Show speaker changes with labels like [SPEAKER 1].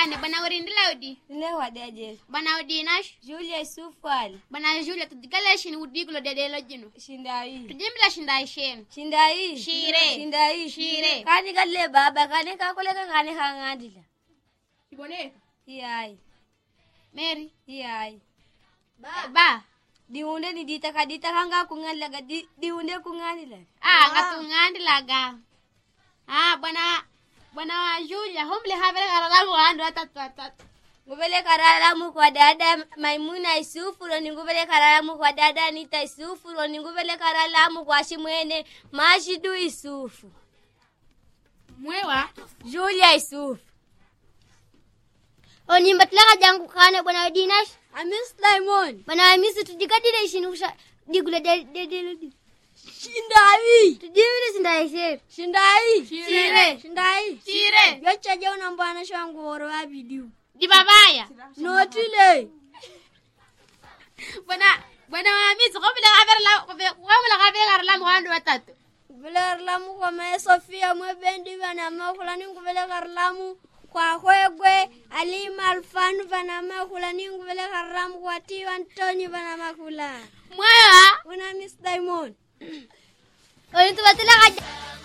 [SPEAKER 1] wane bwana urindila udi
[SPEAKER 2] Nile wadaje.
[SPEAKER 1] bwana udinash
[SPEAKER 2] Julia Sufal.
[SPEAKER 1] bwana julia tudigala shini udigulo dedelo jino
[SPEAKER 2] Shindai.
[SPEAKER 1] tujimbila shinda sheni
[SPEAKER 2] Shindai.
[SPEAKER 1] Shire.
[SPEAKER 2] Shindai.
[SPEAKER 1] Shire.
[SPEAKER 2] Kani kalle baba kani kakoleka kani kangandila.
[SPEAKER 1] iboneka
[SPEAKER 2] Iyai.
[SPEAKER 1] mary
[SPEAKER 2] Iyai.
[SPEAKER 1] ba
[SPEAKER 2] Diunde ni dita kadita kanga kungandila di, diunde kungandila.
[SPEAKER 1] ah ngatungandilaga ah bwana bwana wa julia humle havele karalamu wandu watatu watatu
[SPEAKER 2] Nguvele karalamu kwa dada Maimuna Isufuro ni nguvele karalamu kwa dada Anita Isufuro ni nguvele karalamu kwa shimwene Mashidu Isufu.
[SPEAKER 1] mwewa
[SPEAKER 2] Julia Isufu.
[SPEAKER 3] onimbatilaka jangu kane bwana dinash
[SPEAKER 2] Amis Diamond.
[SPEAKER 3] bwana amisi tujigadile ishini kusha digule dedelo
[SPEAKER 2] Shindai.
[SPEAKER 3] tujimile sindaishe
[SPEAKER 2] Shindai.
[SPEAKER 1] Shire.
[SPEAKER 2] Shindai.
[SPEAKER 1] chire
[SPEAKER 2] Yochaje unambwana shwangu woro wa video.
[SPEAKER 1] dibabaya
[SPEAKER 2] Notile.
[SPEAKER 1] bwana bwana wa misi humle havele humle havele karalamu wandu watatu
[SPEAKER 2] Nguvele karalamu kwa mae Sofia mwebendi vana makulani nguvele karalamu kwa hwegwe alima alfanu vana makulani nguvele karalamu kwa tiwa Antoni vana makula.
[SPEAKER 1] mwewa
[SPEAKER 2] Una Miss Diamond.
[SPEAKER 3] onitubatilaka